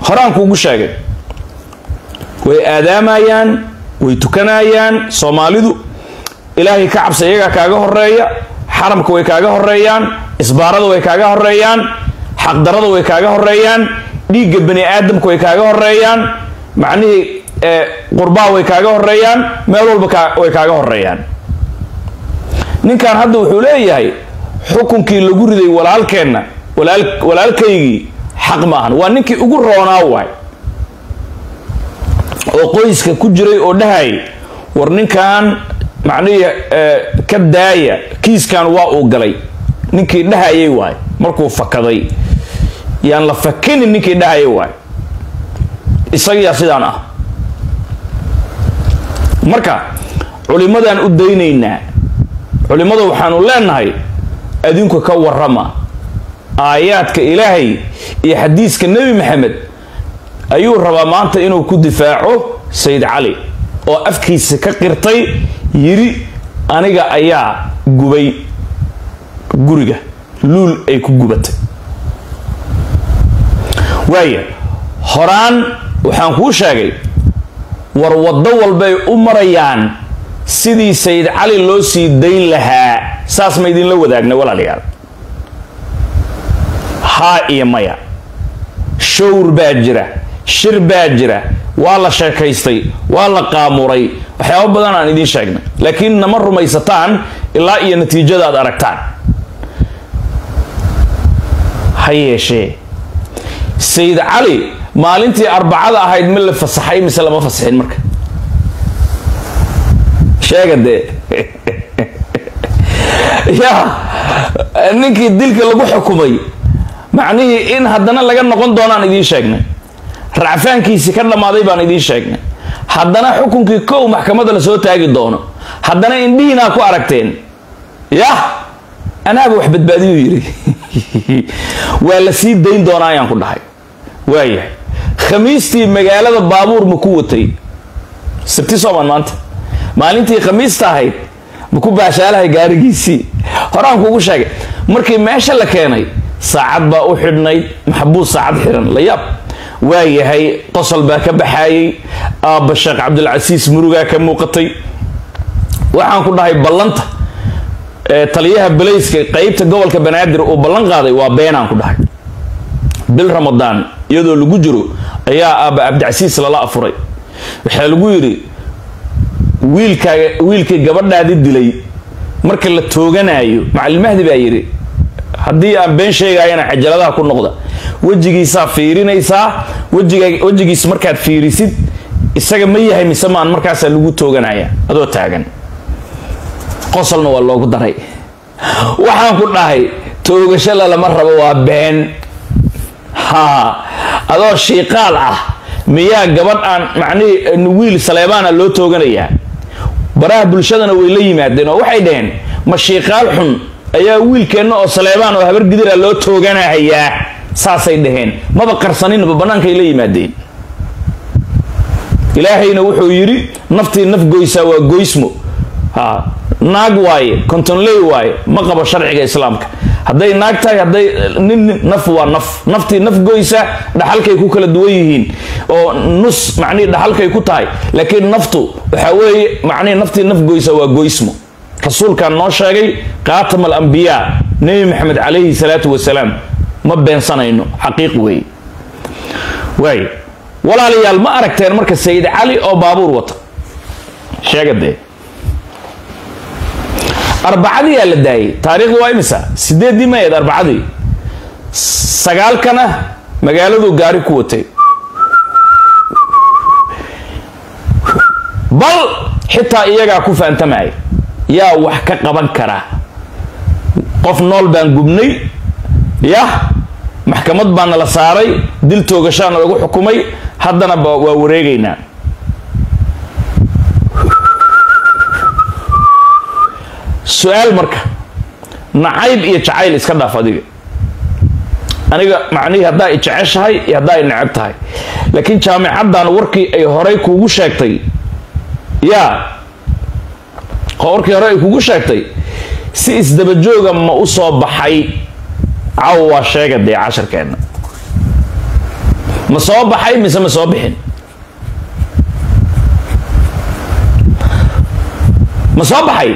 horaan kuugu sheegay way aadaamayaan way tukanayaan soomaalidu ilaahay ka cabsa iyagaa kaaga horeeya xaramka way kaaga horeeyaan isbaarada way kaaga horeeyaan xaqdarada way kaaga horeeyaan dhiigga bani aadamka way kaaga horeeyaan macnihii qurbaa way kaaga horeeyaan meel walba way kaaga horeeyaan ninkan hadda wuxuu leeyahay xukunkii lagu riday walaalkeenna walaalkaygii xaq maahan waa ninkii ugu roonaa waay oo qoyska ku jiray oo dhahay war ninkan macnihii ka daaya kiiskan waa uu galay ninkii dhahayay waay markuu fakaday yaan la fakinin ninkii dhahayay waay isagiyaa sidaan ah marka culimmadaan u daynaynaa culimmada waxaanu leenahay adinku ka warrama aayaadka ilaahay iyo xadiiska nebi maxamed ayuu rabaa maanta inuu ku difaaco sayid cali oo afkiisa ka qirtay yidhi aniga ayaa gubay guriga luul ay ku gubatay waaya horaan waxaan kuu sheegay war waddo walbay u marayaan sidii sayid cali loo sii dayn lahaa saas ma idinla wadaagna walaalayaal haa iyo maya showr baa jira shir baa jira waa la sheekaystay waa la qaamuray waxyaabo badan aan idiin sheegnay laakiin nama rumaysataan ilaa iyo natiijada aad aragtaan ha yeeshee sayid cali maalintii arbacada ahayd ma la fasaxay mise lama fasaxin marka sheega dee ya ninkii dilka lagu xukumay macnihii in haddana laga noqon doonaan idiin sheegnay racfaankiisii ka dhammaaday baan idiin sheegnay haddana xukunkii kow maxkamadda la soo taagi doono haddana indhihiinaa ku aragteen yah anaaba wax badbaadiyuu yidhi waa la sii dayn doonaa ayaan ku dhahay waayahay khamiistii magaalada baabuur ma ku watay sabti sooman maanta maalintii khamiista ahayd ma ku baashaalahay gaarigiisii horaan kuugu sheegay markii meesha la keenay saacad baa u xidhnayd maxbuus saacad xiran la yaab waayahay qosol baa ka baxaayay aabba sheekh cabdilcasiis murugaa ka muuqatay waxaan ku dhahay ballanta taliyaha balayska qeybta gobolka banaadir uu ballan qaaday waa beenaan ku dhahay bil ramadaan iyadoo lagu jiro ayaa aabba cabdicasiis lala afuray waxaa lagu yidhi wiilkaaga wiilkii gabadhaadi dilay marka la tooganaayo macallimahdi baa yidhi haddii aan been sheegaayana cajaladaha ku noqda wejigiisaa fiirinaysaa wejiga wejigiis markaad fiirisid isaga ma yahay mise maan markaasaa lagu tooganaya adoo taagan qosolna waa loogu daray waxaan ku dhahay toogasho lalama rabo waa been ha adoo shiiqaal ah miyaa gabadh aan macnihii wiil saleebaana loo tooganayaa baraha bulshadana way la yimaadeen oo waxay dhaheen ma shiiqaal xun ayaa wiilkeenna oo saleebaan oo habar gidira loo tooganahayaa saasay dhaheen maba qarsaninba bannaankay la yimaadeen ilaahayna wuxuu yidhi naftii naf goysaa waa goysmo ha naag waaye kontonley waaye ma qabo sharciga islaamka hadday naag tahay hadday nin naf waa naf naftii naf goysa dhaxalkay ku kala duwan yihiin oo nus macnihii dhaxalkay ku tahay laakiin naftu waxaa weeye macnihii naftii naf goysa waa goysmo rasuulkaan noo sheegay khaatam alambiyaa nebi maxamed calayhi salaatu wasalaam ma beensanayno xaqiiq weeye waay walaalayaal ma aragteen marka sayid cali oo baabuur wata sheega dee arbacadiyaa la daayay taariikhdu waa imisa sideeddii mayeed arbacadii sagaalkana magaaladuu gaari ku watay bal xitaa iyagaa ku faantamaya yaa wax ka qaban kara qof nool baan gubnay yah maxkamad baana la saaray dil toogashaana lagu xukumay haddana waa wareegaynaa su-aal marka nacayb iyo jacayl iska dhaaf adiga aniga macnihii haddaa i jeceshahay iyo haddaa i necab tahay laakiin jaamicaddan warkii ay horay kuugu sheegtay yaa warkii hore ay kugu sheegtay si isdabajooga ma u soo baxay caw waa sheega dee casharkeenna ma soo baxay mise ma soo bixin ma soo baxay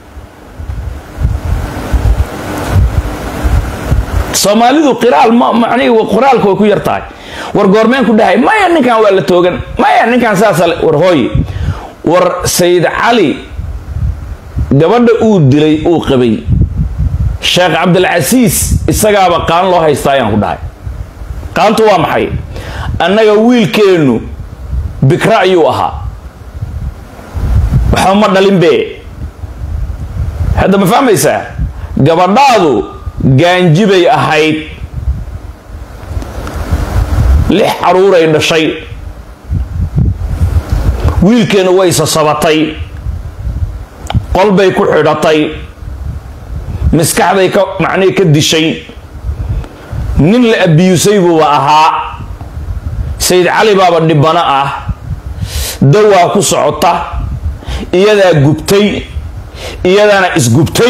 soomaalidu qiraal ma macnihi qoraalka way ku yar tahay war goormeen ku dhahay maya ninkan waa la toogan maya ninkan saasa war hooy war sayid cali gabadha uu dilay uu qabay sheekh cabdilcasiis isagaaba qaan loo haystaa ayaan ku dhahay qaantu waa maxay annaga wiilkeennu bikra ayuu ahaa waxba ma dhalin be hadda ma fahmaysaa gabadhaadu gaanjibay ahayd lix caruuray dhashay wiilkeenna way sasabatay qolbay ku xidhatay maskaxday ka macnihii ka dishay nin la abiyusay buuba ahaa sayid cali baaba dhibano ah dawaa ku socota iyadaa gubtay iyadaana isgubtay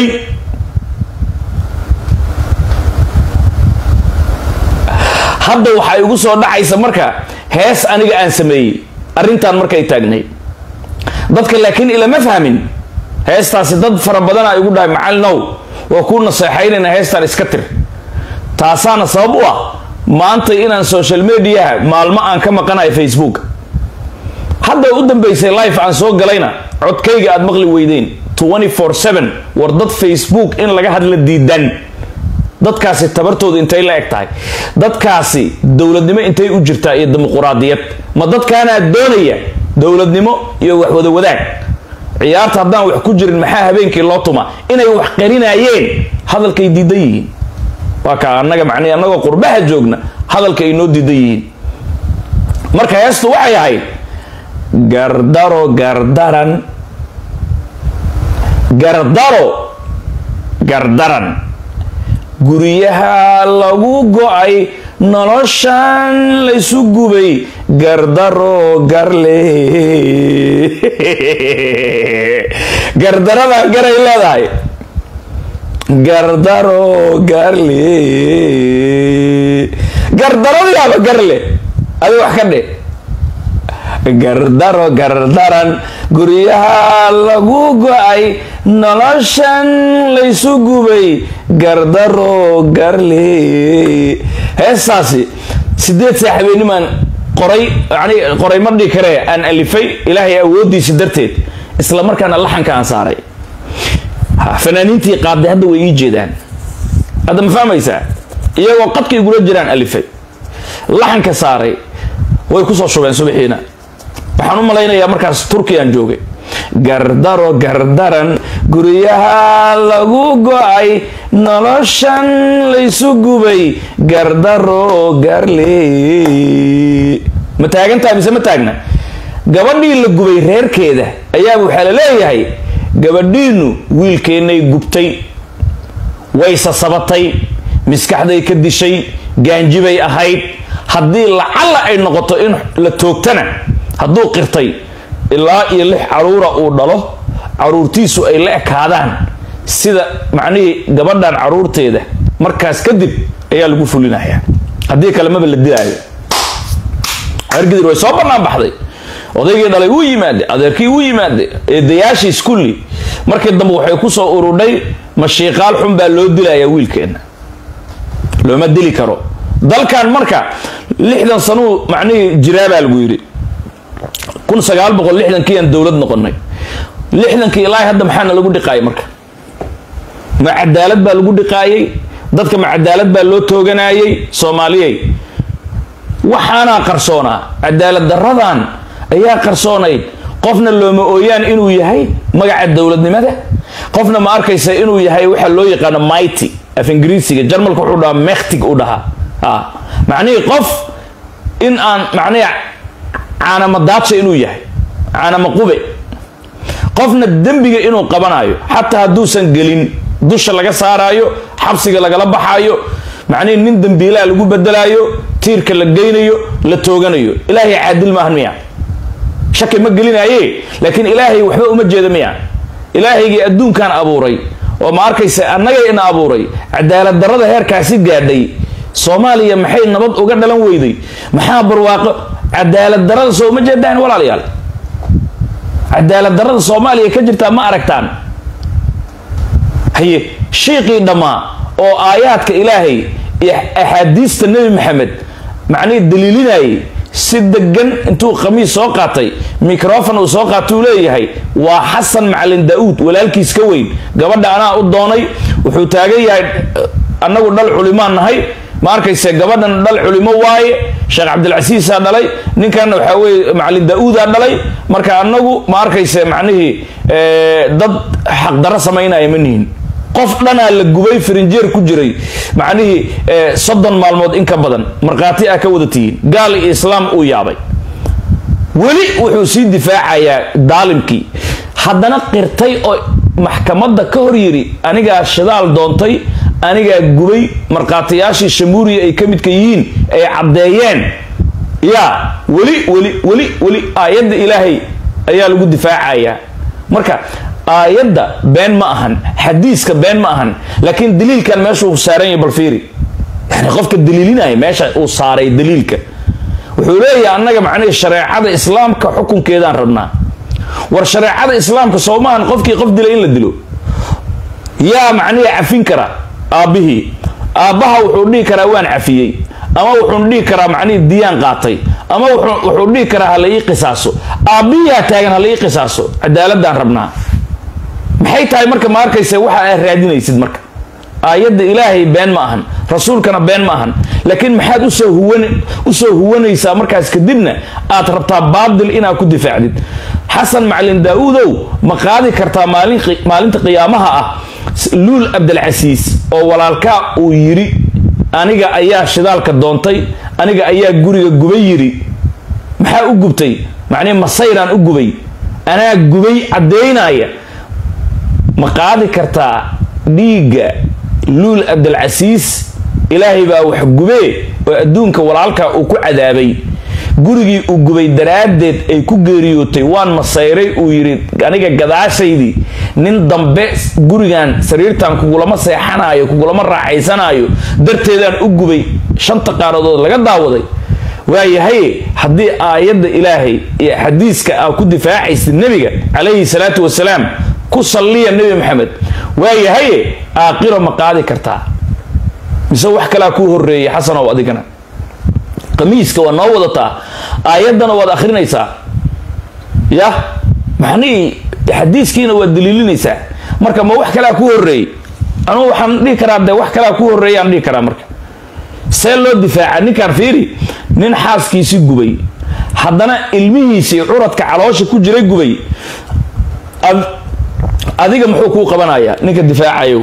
hadda waxaa igu soo dhacaysa marka hees aniga aan sameeyey arrintan markay taagnay dadka laakiin ilama fahmin heestaasi dad fara badana igu dhahay macalinow waa kuu naseexaynayna heestan iska tir taasaana sabab u ah maanta inaan social mediaha maalmo aan ka maqanayo facebook hadda u dambaysay life aan soo galayna codkayga aad maqli weydeen war dad facebook in laga hadla diidan dadkaasi tabartooda intay la eg tahay dadkaasi dowladnimo intay u jirtaa iyo dimuquraadiyad ma dadkaanaa doonaya dowladnimo iyo wax wada wadaag ciyaarta haddaan wax ku jirin maxaa habeenkii loo tuma inay wax qarinaayeen hadalkay diidan yihiin waa ka annaga macnii annagoo qurbaha joogna hadalka ay noo diidan yihiin marka heestu waxay ahayd gardaro gardaran gardaro gardaran guryaha lagu go-ay noloshan laysu gubay gardaro garle gardarada garay leedahay gardaro garle gardaradaaba garle adi wax ka dhe gardaro gardaran guryaha lagu go-ay noloshan laysu gubay gardaro garle heestaasi sideed saaxibeenimaan qoray yani qoray ma dhihi karee aan alifay ilaahay awoodiisa darteed isla markaana laxanka aan saaray fanaaniintii qaaday hadda way ii jeedaan hadda ma fahmaysaa iyagoo qadka igula jiraan alifay laxanka saaray way kusoo shubeen subaxiina waxaan u malaynayaa markaas turkiyaan joogay gardaro gardaran guryaha lagu go-ay noloshan laysu gubay gardaro garle ma taagantaha mise ma taagna gabadhii la gubay reerkeeda ayaaba waxaa la leeyahay gabadhiinu wiilkeennay gubtay way sasabatay maskaxday ka dishay gaanjibay ahayd haddii lacalla ay noqoto in la toogtana hadduu qirtay ilaa iyo lix caruura uu dhalo caruurtiisu ay la ekaadaan sida macnihii gabadhan caruurteeda markaas kadib ayaa lagu fulinaya haddii kale maba la dilaayo argidir way soo bannaan baxday odaygii dhalay wuu yimaade adeerkii wuu yimaade eedayaashii iskulli markii dambe waxay kusoo urudhay mashiiqaal xun baa loo dilayaa wiilkeena looma dili karo dalkan marka lixdan sanuu macnihii jiraabaa lagu yidhi kun sagaal boqol lixdankii aan dowlad noqonay lixdankii ilaahay hadda maxaana lagu dhiqaayay marka ma cadaalad baa lagu dhiqaayay dadka ma cadaalad baa loo tooganayay soomaaliyey waxaanaa qarsoonaa cadaalad daradan ayaa qarsoonayd qofna looma ooyaan inuu yahay magaca dowladnimada qofna ma arkaysa inuu yahay waxa loo yaqaano mighty af ingiriisiga jarmalka wuxuu dhahaa mektig u dhahaa macnihii qof in aan macnihi caanama daadsha inuu yahay caanama qube qofna dembiga inuu qabanayo xataa hadduusan gelin dusha laga saaraayo xabsiga lagala baxaayo macnihi nin dembiilaa lagu bedelaayo tiirka la geynayo la tooganayo ilaahay caadil maahan miya shaki ma gelinaaye laakiin ilaahay waxba uma jeeda miya ilaahaygii adduunkan abuuray oo ma arkaysa annagay ina abuuray cadaalad darrada heerkaasi gaadhay soomaaliya maxay nabad uga dhalan weyday maxaa barwaaqo cadaalad darada soo ma jeedaan walaalayaal cadaalad darada soomaaliya ka jirtaa ma aragtaan haye shiiqii dhammaa oo aayaadka ilaahay iyo axaadiista nebi maxamed macnihii daliilinayay si degan intuu khamiis soo qaatay microfon uu soo qaatau leeyahay waa xasan macalin daa-uud walaalkiis ka weyn gabadha anaa u doonay wuxuu taagan yahay annagu dhal culimaan nahay ma arkayse gabadhan dhal culimo waaye sheekh cabdilcasiisaa dhalay ninkan waxaa weye macalin daa-uudaa dhalay marka anagu ma arkayse macnihii dad xaqdarro samaynaya ma nihin qof dhanaa la gubay farinjeer ku jiray macnihii soddon maalmood in ka badan markhaati ah ka wada tihiin gaal iyo islaam uu yaabay weli wuxuu sii difaacayaa daalimkii haddana qirtay oo maxkamadda ka hor yidhi anigaa shidaal doontay anigaa gubay markhaatiyaashii shamuuriya ay ka midka yihiin ay caddeeyeen yaa weli weli weli weli aayadda ilaahay ayaa lagu difaacayaa marka aayadda been ma ahan xadiiska been ma ahan laakiin daliilkan meesha uu saaran yahay balfiiri yani qofka daliilinaya meesha uu saaray daliilka wuxuu leeyahay annaga macnihii shareecada islaamka xukunkeedaan rabnaa war shareecada islaamka soo maahan qofkii qof dilay in la dilo yaa macnihii cafin kara aabbihii aabbaha wuxuu dhihi karaa waan cafiyey ama wuxuu dhihi karaa macnihii diyaan qaatay ama wuxuu dhihi karaa hala ii qisaaso aabbihiyaa taagan hala ii qisaaso cadaaladaan rabnaa maxay tahay marka ma arkaysa waxa aad raadinaysid marka aayadda ilaahay been ma ahan rasuulkana been ma ahan laakiin maxaad usoo huwan usoo huwanaysaa markaas kadibna aad rabtaa baadil inaad ku difaacdid xasan macalin daa-uudow ma qaadi kartaa maalin maalinta qiyaamaha ah luul cabdilcasiis oo walaalkaa uu yidhi aniga ayaa shidaalka doontay aniga ayaa guriga gubay yidhi maxaa u gubtay macnihi masayraan u gubay anaa gubay caddaynaya ma qaadi kartaa dhiigga luul cabdilcasiis ilaahay baa wax gubee oo adduunka walaalkaa uu ku cadaabay gurigii uu gubay daraaddeed ay ku geeriyootay waan masayray uu yidhi aniga gadaashaydii nin dambe gurigan sariirtan kugulama seexanaayo kugulama raaxaysanaayo darteedaan u gubay shanta qaaradood laga daawaday waayahaye haddii aayadda ilaahay iyo xadiiska aa ku difaacaysid nebiga calayhi salaatu wasalaam ku salliya nebi maxamed waayahaye aaqiro ma qaadi kartaa mise wax kalaa kuu horeeyay xasanow adigana qamiiska waa noo wadataa aayaddana waad akhrinaysaa yah maxnihii xadiiskiina waad daliilinaysaa marka ma wax kalaa kuu horeeyey anugu waxaan dhihi karaa de wax kalaa kuu horeeyaan dhihi karaa marka see loo difaaca ninkaan fiiri nin xaaskiisii gubay haddana ilmihiisii curadka caloosha ku jiray gubay adiga muxuu kuu qabanayaa ninka difaacayo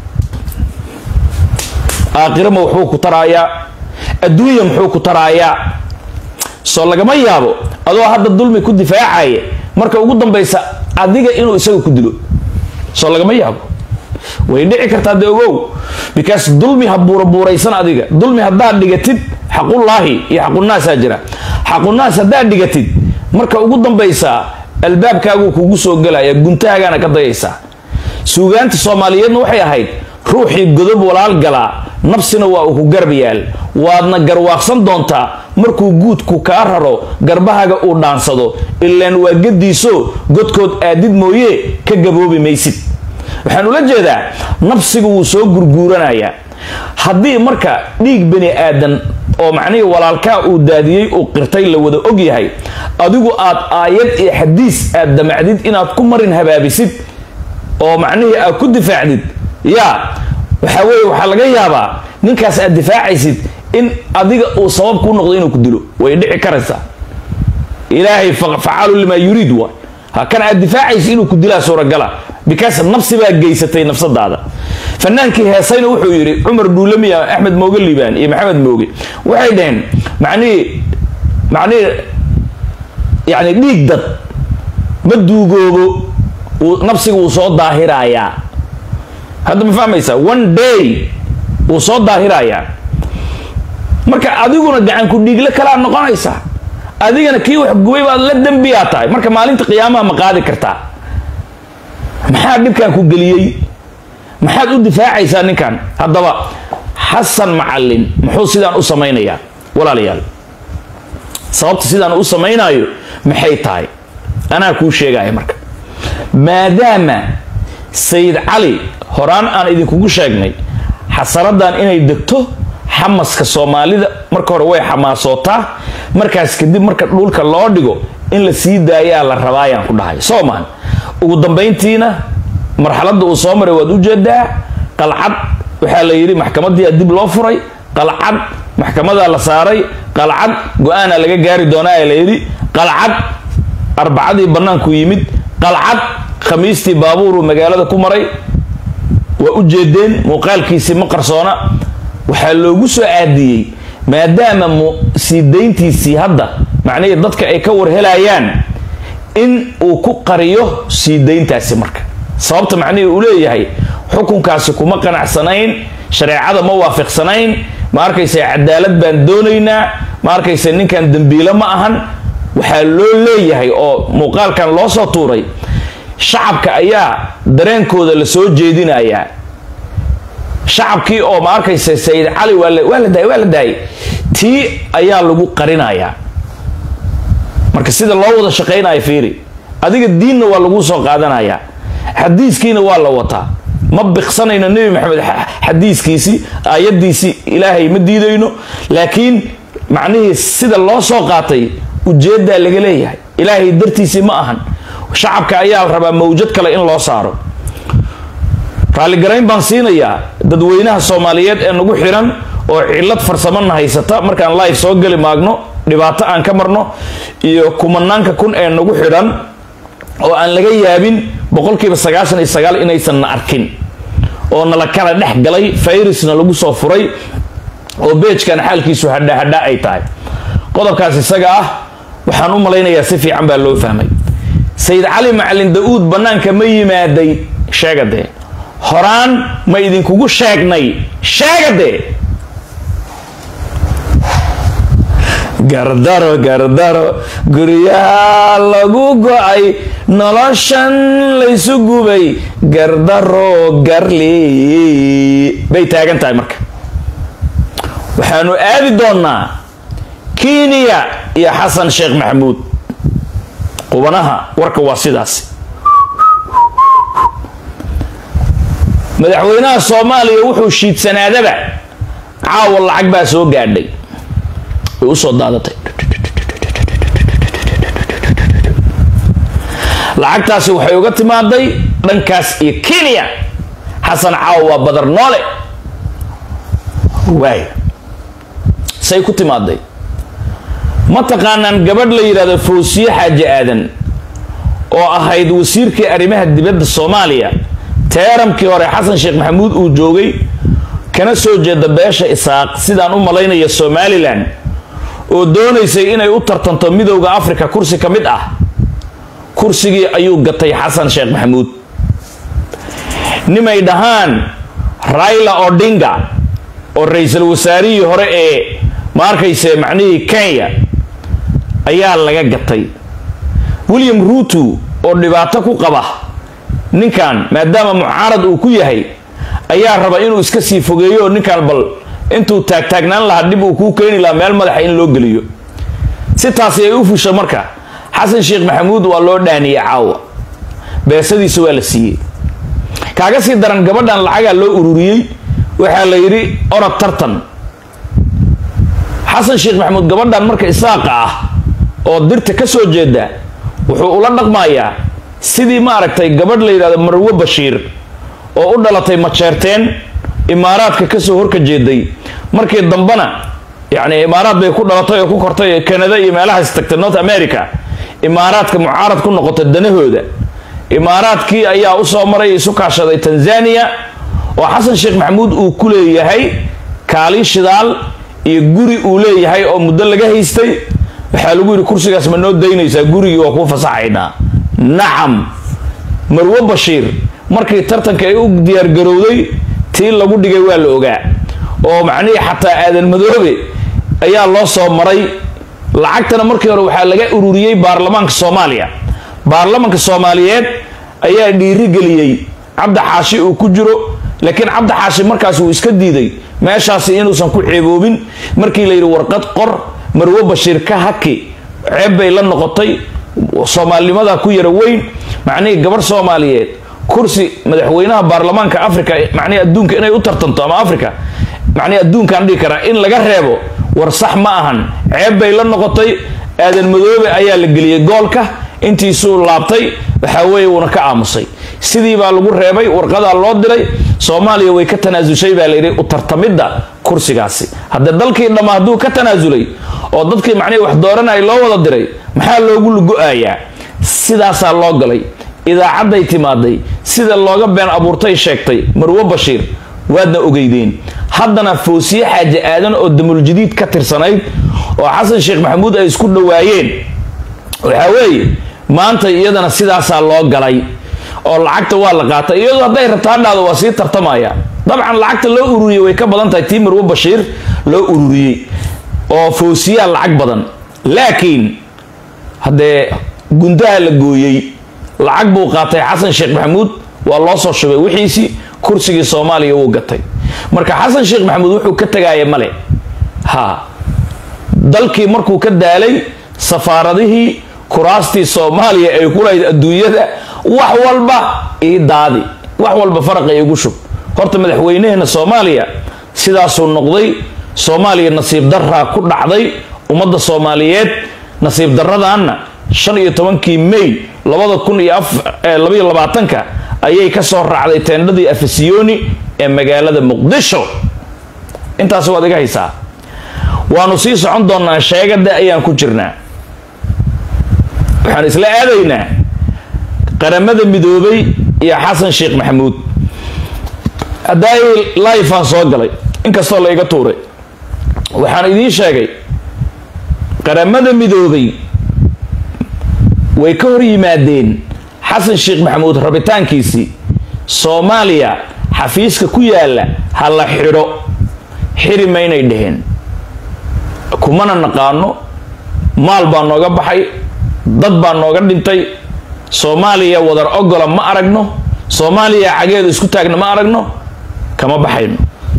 aakhirama wuxuu ku taraayaa adduunya muxuu ku taraayaa soo lagama yaabo adoo hadda dulmi ku difaacaya marka ugu dambaysa adiga inuu isaga ku dilo soo lagama yaabo way dhici kartaa de ogow because dulmi ha buurabuuraysan adiga dulmi haddaad dhigatid xaqullaahi iyo xaqunaasaa jira xaqunaas haddaad dhigatid marka ugu dambaysa albaabkaaguu kugu soo gelaya guntaagaana ka dayaysaa suugaanta soomaaliyeedna waxay ahayd ruuxii godob walaal galaa nafsina waa uu ku garab yaal waadna garwaaqsan doontaa markuu guudku kaa raro garbahaga uu dhaansado ilaan waa gadiiso godkood aadid mooye ka gaboobi maysid waxaan ula jeedaa nafsiga wuu soo gurguuranayaa haddii marka dhiig bani aadan oo macnihii walaalkaa uu daadiyey uu qirtay la wada og yahay adigu aad aayad iyo xadiis aad damacdid inaad ku marin habaabisid oo macnihii aad ku difaacdid yaa waxaa weeye waxaa laga yaabaa ninkaas aad difaacaysid in adiga uu sabab kuu noqdo inuu ku dilo way dhici karaysaa ilaahay facaalu limaa yuriid waay ha kan aad difaacaysid inuu ku dilaa suuragala because nafsi baa geysatay nafsadaada fanaankii heesayna wuxuu yidhi cumar dhuulamiya axmed mooge liibaan iyo maxamed mooge waxay dhaheen macnihii macnihii yani dhiig dad ma duugoobo nafsiga wuu soo daahirayaa hadda ma fahmaysaa one day wuu soo daahirayaa marka adiguna gacanku dhiigle kalaa noqonaysaa adigana kii wax gubay baad la dembiyaa tahay marka maalinta qiyaamaha ma qaadi kartaa maxaa dhibkan ku geliyey maxaad u difaacaysaa ninkan haddaba xasan macalin muxuu sidaan u samaynayaa walaalayaal sababta sidaan u samaynayo maxay tahay anaa kuu sheegaya marka maadaama sayid cali horaan aan idinkugu sheegnay xasaradan inay degto xamaska soomaalida marka hore way xamaasootaa markaas kadib marka dhulka loo dhigo in la sii daayaa la rabaayaan ku dhahay soomaan ugu dambayntiina marxaladda uu soo maray waad ujeedaa qalcad waxaa la yidhi maxkamadii dib loo furay qalcad maxkamadaa la saaray qalcad go-aana laga gaari doonaa ee la yidhi qalcad arbacadii bannaanku yimid qalcad khamiistii baabuuruu magaalada ku maray waa u jeedeen muuqaalkiisii ma qarsoona waxaa loogu soo aadiyey maadaama sii dayntiisii hadda macnihii dadka ay ka warhelayaan in uu ku qariyo sii dayntaasi marka sababta macnihii uu leeyahay xukunkaasi kuma qanacsanayn shareecada ma waafiqsanayn ma arkaysa cadaalad baan doonaynaa ma arkaysa ninkan dembiile ma ahan waxaa loo leeyahay oo muuqaalkan loo soo tuuray shacabka ayaa dareenkooda la soo jeedinayaa shacabkii oo ma arkaysa sayid cali waa la daayay waa la daayay tii ayaa lagu qarinayaa marka sida loo wada shaqaynayo fiiri adiga diinna waa lagu soo qaadanayaa xadiiskiina waa la wataa ma biqsanayno nebi maxamed xadiiskiisii aayadiisii ilaahay ma diidayno laakiin macnihii sida loo soo qaatay ujeedaa laga leeyahay ilaahay dartiisii ma ahan shacabka ayaa rabaa mawjad kale in loo saaro raalligarayn baan siinayaa dadweynaha soomaaliyeed ee nagu xiran oo cilad farsamana haysata markaan live soo geli maagno dhibaato aan ka marno iyo kumanaanka kun ee nagu xidhan oo aan laga yaabin boqolkiiba sagaashan iyo sagaal inaysan na arkin oo nala kala dhex galay fayrusna lagu soo furay oo beejkan xaalkiisu hadhahadha ay tahay qodobkaas isaga ah waxaan u malaynayaa si fiican baa loo fahmay sayid cali macalin da-uud bannaanka ma yimaaday sheegadee horaan ma idinkugu sheegnay sheegadee gardaro gardaro guryaha lagu go-ay noloshan laysu gubay gardaro garli bay taagan tahay marka waxaanu aadi doonnaa kenya iyo xasan sheekh maxamuud qubanaha warka waa sidaas madaxweynaha soomaaliya wuxuu shiidsanaadaba caawa lacag baa soo gaadhay way usoo daadatay lacagtaasi waxay uga timaaday dhankaas iyo kenya xasan caawa waa badar noole waay say ku timaaday ma taqaanaan gabadh la yidhahdo fawsiye xaaji aadan oo ahayd wasiirkii arrimaha dibadda soomaaliya teeramkii hore xasan sheekh maxamuud uu joogay kana soo jeeda beesha isaaq sidaan u malaynaya somalilan oo doonaysay inay u tartanto midowda africa kursi ka mid ah kursigii ayuu gatay xasan sheekh maxamuud nimay dhahaan raila odinga oo ra-iisul wasaarihii hore ee ma arkayse macnihii kenya ayaa laga gatay william ruutu oo dhibaato ku qaba ninkan maadaama mucaarad uu ku yahay ayaa raba inuu iska sii fogeeyo ninkan bal intuu taagtaagnaan lahaa dhib uu kuu keeni lahaa meel madaxa in loo geliyo si taasi ay u fusha marka xasan sheekh maxamuud waa loo dhaaniyey caawa beesadiisa waa la siiyey kaaga sii daran gabadhan lacagaa loo ururiyey waxaa la yidhi orod tartan xasan sheekh maxamuud gabadhan marka isaaqa ah oo dirta ka soo jeeda wuxuu ula dhaqmayaa sidii maaragtay gabadh la yidhahdo marwo bashiir oo u dhalatay majeerteen imaaraadka kasoo horka jeeday markii dambena yacni imaaraad bay ku dhalatay oo ku kortay canada iyo meelahaas tagtay north america imaaraadka mucaarad ku noqotay danahooda imaaraadkii ayaa usoo maray isu kaashaday tanzania oo xasan sheekh maxamuud uu ku leeyahay kaalin shidaal iyo guri uu leeyahay oo muddo laga haystay waxaa lagu yidhi kursigaas ma noo daynaysaa gurigii waa kuu fasaxaynaa nacam marwo bashiir markii tartanka ay u diyaargarowday tii lagu dhigay waa la ogaa oo macnihii xataa aadan madoobe ayaa loo soo maray lacagtana markii hore waxaa laga ururiyey baarlamaanka soomaaliya baarlamaanka soomaaliyeed ayaa dhiirigeliyey cabdi xaashi uu ku jiro laakiin cabdi xaashi markaas uu iska diiday meeshaasi inuusan ku ceeboobin markii la yidhi warqad qor marwo bashiir ka haki ceeb bay la noqotay soomaalinimada ku yara weyn macnihii gabar soomaaliyeed kursi madaxweynaha baarlamaanka africa macnihi adduunka inay u tartanto ama africa macnihi adduunkaan dhihi karaa in laga reebo war sax ma ahan ceeb bay la noqotay aadan madoobe ayaa la geliyey goolka intiisuu laabtay waxaa weeye wuuna ka aamusay sidii baa lagu reebay warqadaa loo diray soomaaliya way ka tanaasushay baa layidhi u tartamidda kursigaasi haddee dalkii dhamma hadduu ka tanaasulay oo dadkii macnihi wax dooranaya loo wada diray maxaa loogu lugo-ayaa sidaasaa loo galay idaacadday timaaday sida looga been abuurtay sheegtay marwo bashiir waadna ogeydeen haddana foosiye xaaje aadan oo damuljadiid ka tirsanayd oo xasan sheekh maxamuud ay isku dhowaayeen waxaa weeye maanta iyadana sidaasaa loo galay oo lacagta waa la qaatay iyadoo hadday rabtaa dhahdo waa sii tartamaya dabcan lacagta loo ururiyey way ka badan tahay tii marwo bashiir loo ururiyey oo foosiyaa lacag badan laakiin haddee gundaha la gooyey lacag buu qaatay xasan sheekh maxamuud waa loo soo shubay wixiisii kursigii soomaaliya wuu gatay marka xasan sheekh maxamuud wuxuu ka tagaaya male ha dalkii markuu ka daalay safaaradihii kuraastii soomaaliya ay ku lahayd adduunyada wax walba ii daadi wax walba faraqa igu shub horta madaxweynaheena soomaaliya sidaasuu noqday soomaaliya nasiib daraa ku dhacday ummadda soomaaliyeed nasiib daradaanna shan iyo tobankii may labada kun iyo labaiyo labaatanka ayay ka soo raacday teendhadii afasiyoni ee magaalada muqdisho intaas waad iga haysaa waanu sii socon doonaa sheegada ayaan ku jirnaa waxaan isla aadaynaa qaramada midoobay iyo xasan sheekh maxamuud haddaa laifaan soo galay inkastoo la iga tuuray waxaan idiin sheegay qaramada midoobay way ka hor yimaadeen xasan sheekh maxamuud rabitaankiisii soomaaliya xafiiska ku yaalla ha la xidho xiri maynay dheheen kumana naqaano maal baa nooga baxay dad baa nooga dhintay soomaaliya wadar ogola ma aragno soomaaliya cageedu isku taagna ma aragno kama baxayno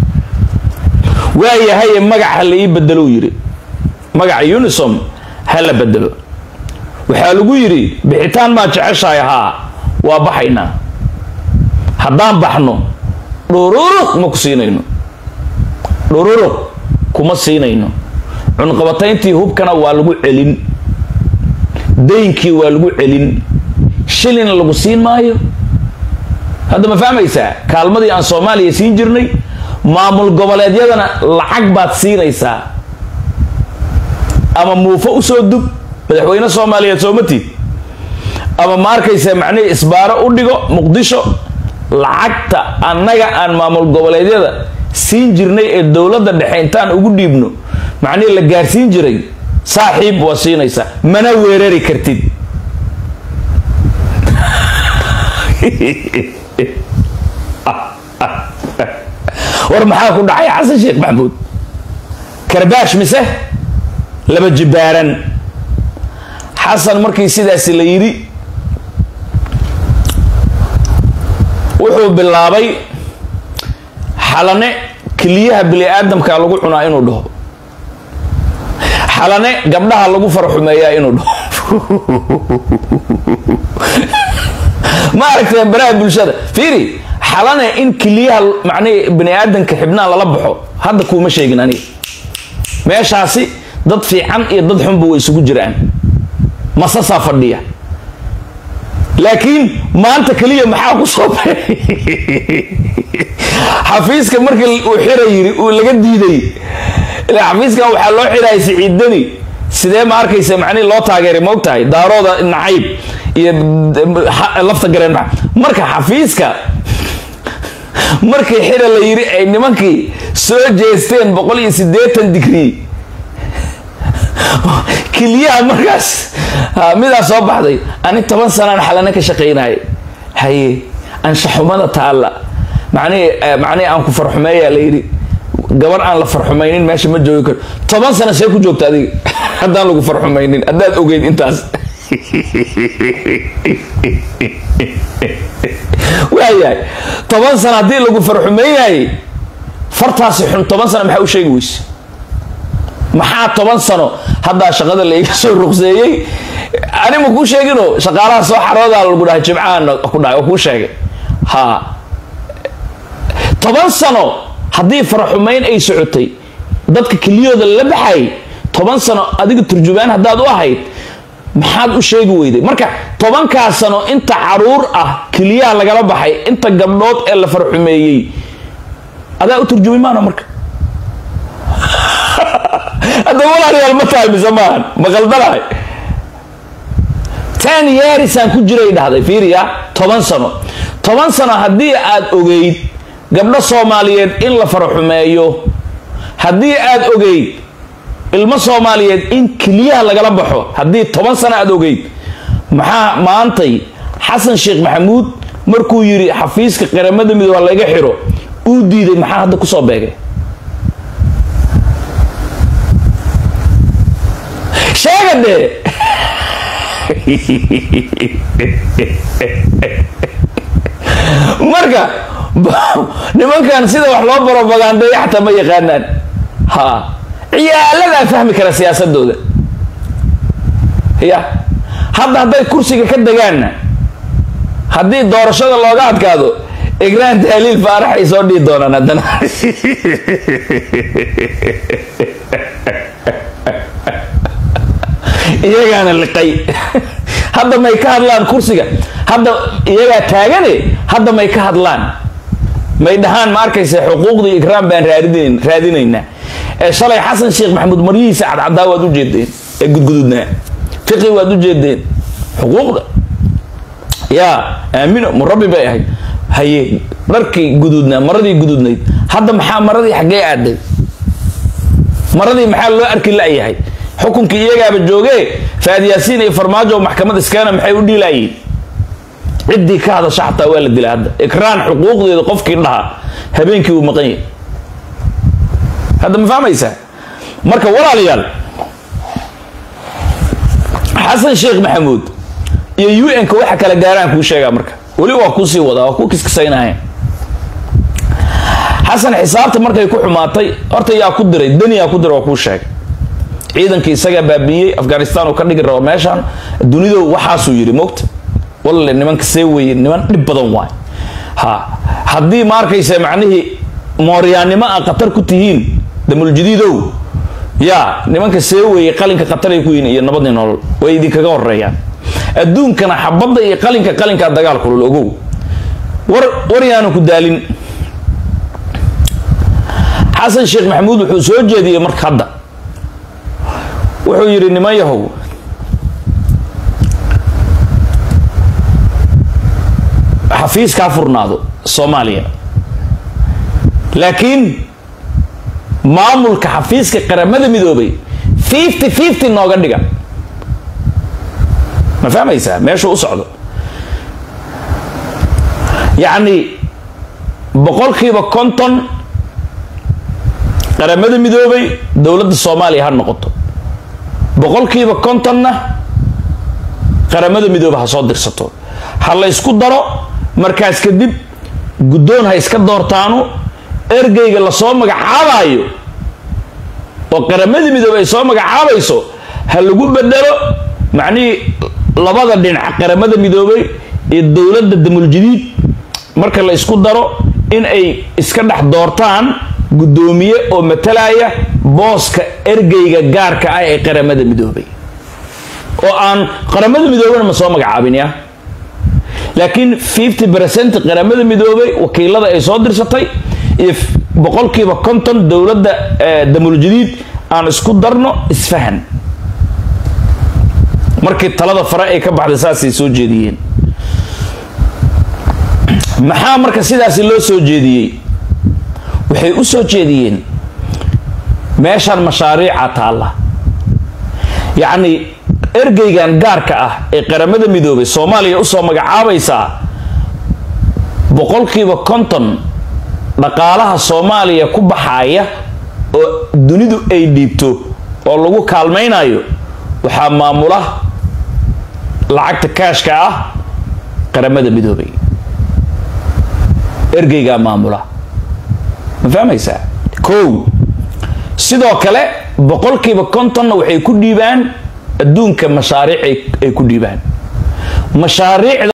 waayahaye magac ha la ii bedelou yidhi magaca unisom ha la bedelo waxaa lagu yidhi bixitaan maa jeceshahay haa waa baxaynaa haddaan baxno dhururuq ma ku siinayno dhururuq kuma siinayno cunqabatayntii hubkana waa lagu celin daynkii waa lagu celin shilina lagu siin maayo hadda ma fahmaysaa kaalmadii aan soomaaliya siin jirnay maamul goboleedyadana lacag baad siinaysaa ama muufo usoo dub madaxweyne soomaaliyeed soomatid ama ma arkaysa macnihii isbaaro u dhigo muqdisho lacagta annaga aan maamul goboleedyada siin jirnay ee dowladda dhexe intaan ugu dhiibno macnihii la gaarsiin jiray saaxiib waa siinaysaa mana weerari kartid war maxaa ku dhacay xasan sheekh maxamuud karbaash mise laba jibaaran xasan markii sidaasi la yidhi wuxuu bilaabay xalane keliyaha bini aadamka lagu cunaa inuu dhaho xalane gabdhaha lagu farxumeeyaa inuu dhaho ma aragtee baraha bulshada fiiri xalane in keliyaha macnihi bini aadamka xibnaha lala baxo hadda kuuma sheegin aniga meeshaasi dad fiican iyo dad xunba way isugu jiraan masasaa fadhiya laakiin maanta keliya maxaa ku soo baxay xafiiska markii uu xira yiri uu laga diiday ilaa xafiiskan waxaa loo xiraya siciidani sidee ma arkaysa macnihi loo taageeray ma og tahay daarooda nacayb iyo lafta gareen marka xafiiska markii xira la yiri ay nimankii soo jeesteen boqol iyo siddeetan digrii keliyaha markaas midaa soo baxday ani toban sanaan xalane ka shaqaynaya haye anshaxumada taalla macnihii macnihii aan ku farxumeeyaa la yidhi gabar aan la farxumaynin meesha ma joogi karo toban sana see ku joogta adiga haddaan lagu farxumaynin haddaad ogeyd intaas waayahay toban sano haddii lagu farxumeynayay fartaasi xun toban sano maxaa u sheegi weyse maxaa toban sano haddaa shaqada la iga soo ruqseeyey ani ma kuu sheegino shaqaalaha soo xaroodaa lagu dhahay jimcahan ku dhahay oo kuu sheegay ha toban sano haddii faraxumeyn ay socotay dadka keliyooda la baxay toban sano adiga turjumaan haddaad u ahayd maxaad u sheegi weyday marka tobankaa sano inta caruur ah keliyaha lagala baxay inta gabdhood ee la farxumeeyey adaa u turjumay maana marka hadda walaalayaal ma tahay mise maahan ma qaldanahay ten yearisaan ku jiray dhahday fiiriya toban sano toban sano haddii aad ogeyd gabdho soomaaliyeed in la farxumeeyo haddii aad ogeyd ilmo soomaaliyeed in keliyaha lagala baxo haddii toban sano aad ogeyd maxaa maantay xasan sheekh maxamuud markuu yidhi xafiiska qaramada midooba laga xiro uu diiday maxaa hadda kusoo beegay sheega dee marka nimankan sida wax loo barobagandeeya xataa ma yaqaanaan ha ciyaaladaa fahmi kara siyaasadooda ya hadda hadday kursiga ka degaanna haddii doorashada looga adkaado igraan tahliil faarax ay soo dhihi doonaan haddana iyagaana liqay hadda may ka hadlaan kursiga hadda iyagaa taagane hadda may ka hadlaan may dhahaan ma arkaysa xuquuqdii ikraam baan raadin raadinaynaa ee shalay xasan sheekh maxamuud maryihiisa cadcadaa waad u jeedeen ee gudgududnaa fiqi waad u jeedeen xuquuqda yaa aamino murabbi bay ahayd haye dharkii guduudnaa maradii guduudnayd hadda maxaa maradii xaggee aaday maradii maxaa loo arki la-yahay xukunkii iyagaaba joogee faadyaasiin iyo farmaajo maxkamad iskaana maxay u dhiilaayeen ciddii ka hadasha xataa waa la dilaa hadda ikraan xuquuqdeeda qofkii dhaha habeenkii uu maqan yahay hadda ma fahmaysaa marka walaalayaal xasan sheekh maxamuud iyo un-ka waxa kala gaaraan kuu sheegaa marka weli waa kuusii wadaa waa ku kiskisaynaya xasan xisaabta markay ku xumaatay horta yaa ku diray deni yaa ku diray waa kuu sheegay ciidankii isagaa baabiiyey afghanistan uu ka dhigi rabo meeshaan dunido waxaasuu yidhi mogta walle nimanka see weye niman dhib badan waay ha haddii ma arkaysa macnihii mooryaannimo a khatar ku tihiin damuljadiidow yaa nimanka see weye qalinka khataray ku yihiin iyo nabadii nolol way idinkaga horeeyaan adduunkana xabadda iyo qalinka qalinkaa dagaal kulul ogow war war yaanu ku daalin xasan sheekh maxamuud wuxuu soo jeediyey marka hadda wuxuu yidhi niman yahow xafiiskaa furnaado soomaaliya laakiin maamulka xafiiska qaramada midoobay fifty fifty nooga dhiga ma fahmaysaa meeshuu u socdo yacni boqolkiiba konton qaramada midoobay dowladda soomaaliya ha noqoto boqolkiiba kontonna qaramada midoobe ha soo dirsato ha la ysku daro markaas kadib guddoon ha iska doortaanu ergeyga lasoo magacaabayo oo qaramada midoobe ay soo magacaabayso ha lagu bedelo macnihii labada dhinac qaramada midoobey iyo dowladda damuljadiid marka la ysku daro in ay iska dhex doortaan guddoomiye oo matalaya booska ergeyga gaarka ah ee qaramada midoobay oo aan qaramada midoobena ma soo magacaabin ya laakiin fifty percent qaramada midoobay wakiilada ay soo dirsatay iyo boqolkiiba konton dowladda damuljadiid aan isku darno isfahan markii talada fare ay ka baxday saasay soo jeediyeen maxaa marka sidaasi loo soo jeediyey waxay u soo jeediyeen meeshaan mashaariica taalla yacni ergeygan gaarka ah ee qaramada midoobay soomaaliya usoo magacaabaysaa boqolkiiba konton dhaqaalaha soomaaliya ku baxaaya oo dunidu ay dhiibto oo lagu kaalmaynayo waxaa maamula lacagta kaashka ah qaramada midoobay ergeygaa maamula ma fahmaysaa kow sidoo kale boqolkiiba kontonna waxay ku dhiibaan adduunka mashaariic ay ku dhiibaan mashaariicda